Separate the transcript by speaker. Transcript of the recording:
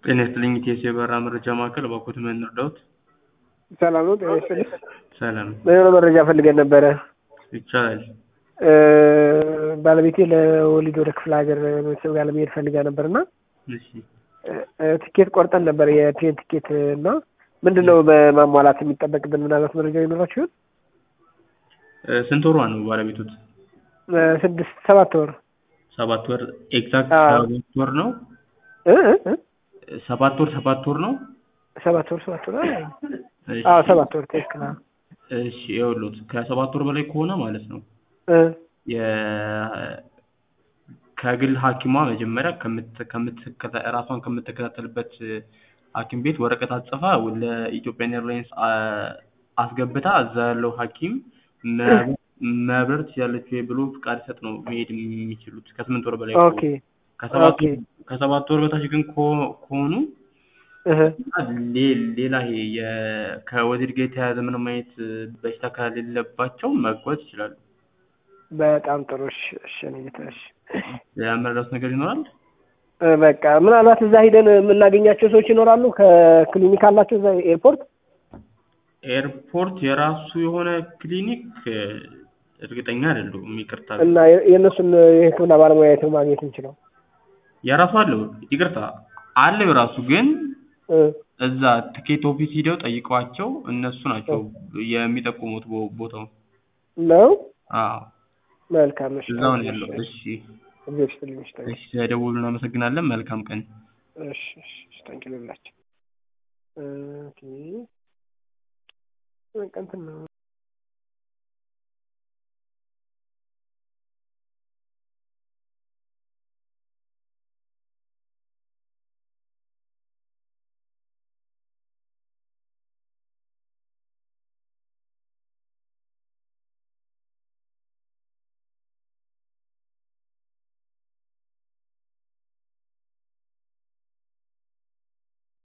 Speaker 1: ጤና ይስጥልኝ ኢቲኤስ የበረራ መረጃ ማዕከል እባክዎት ምን እንርዳዎት?
Speaker 2: ሰላም ነው። ጤና ይስጥልኝ።
Speaker 1: ሰላም
Speaker 2: የሆነ መረጃ ፈልገን ነበረ።
Speaker 1: ይቻላል።
Speaker 2: እ ባለቤቴ ለወሊድ ወደ ክፍለ ሀገር ቤተሰብ ጋር ለመሄድ ፈልጋ ነበር እና
Speaker 1: እሺ
Speaker 2: እ ትኬት ቆርጠን ነበር የፕሌን ትኬት እና ምንድን ነው በማሟላት የሚጠበቅብን ምናልባት መረጃ ይኖራችሁ ይሆን?
Speaker 1: እ ስንት ወሯ ነው ባለቤቶት?
Speaker 2: እ ስድስት ሰባት ወር
Speaker 1: ሰባት ወር ኤግዛክት
Speaker 2: አዎ።
Speaker 1: ሰባት ወር ነው።
Speaker 2: እ እ እ
Speaker 1: ሰባት ወር ሰባት ወር ነው።
Speaker 2: ሰባት ወር ሰባት ወር አይ፣
Speaker 1: እሺ
Speaker 2: አዎ ሰባት ወር ትክክል። አዎ።
Speaker 1: እሺ ይኸውልዎት ከሰባት ወር በላይ ከሆነ ማለት ነው
Speaker 2: እ
Speaker 1: የ ከግል ሐኪሟ መጀመሪያ ከምት ከምትከታ ራሷን ከምትከታተልበት ሐኪም ቤት ወረቀት አጽፋ ለኢትዮጵያን ኤርላይንስ አ- አስገብታ እዛ ያለው ሐኪም መ- መብረር ትችላለች ወይ ብሎ ፍቃድ ሲሰጥ ነው መሄድ የሚችሉት ከስምንት ወር በላይ
Speaker 2: ኦኬ
Speaker 1: ከሆኑ። ከሰባት
Speaker 2: ኦኬ
Speaker 1: ከሰባት ወር በታች ግን ከሆ- ከሆኑ
Speaker 2: እህ
Speaker 1: ሌ- ሌላ ይሄ የ- ከወሊድ ጋር የተያያዘ ምንም አይነት በሽታ ከሌለባቸው መጓዝ ይችላሉ።
Speaker 2: በጣም ጥሩ። እሺ እሺ እኔ ጌታ እሺ።
Speaker 1: ያመረዳት ነገር ይኖራል።
Speaker 2: እ በቃ ምናልባት እዛ ሂደን የምናገኛቸው ሰዎች ይኖራሉ። ከክሊኒክ አላቸው እዛ ኤርፖርት።
Speaker 1: ኤርፖርት የራሱ የሆነ ክሊኒክ እ፣ እርግጠኛ አይደለሁም። ይቅርታ
Speaker 2: እና የ- የእነሱን የሕክምና ባለሙያ የት ነው ማግኘት እንችለው?
Speaker 1: የራሱ አለው። ይቅርታ አለው የራሱ ግን
Speaker 2: እ
Speaker 1: እዛ ትኬት ኦፊስ ሂደው ጠይቀዋቸው እነሱ ናቸው የሚጠቁሙት ቦ- ቦታውን።
Speaker 2: ነው
Speaker 1: አዎ
Speaker 2: መልካም። እሺ
Speaker 1: እዛው ነው ያለው። እሺ
Speaker 2: እግዚአብሔር ይስጥልኝ። እሺ ታንኪ
Speaker 1: እሺ፣ ስለደወሉ እናመሰግናለን። መልካም ቀን።
Speaker 2: እሺ እሺ እሺ ታንኪ ልላቸው ኦኬ በቃ እንትን ነው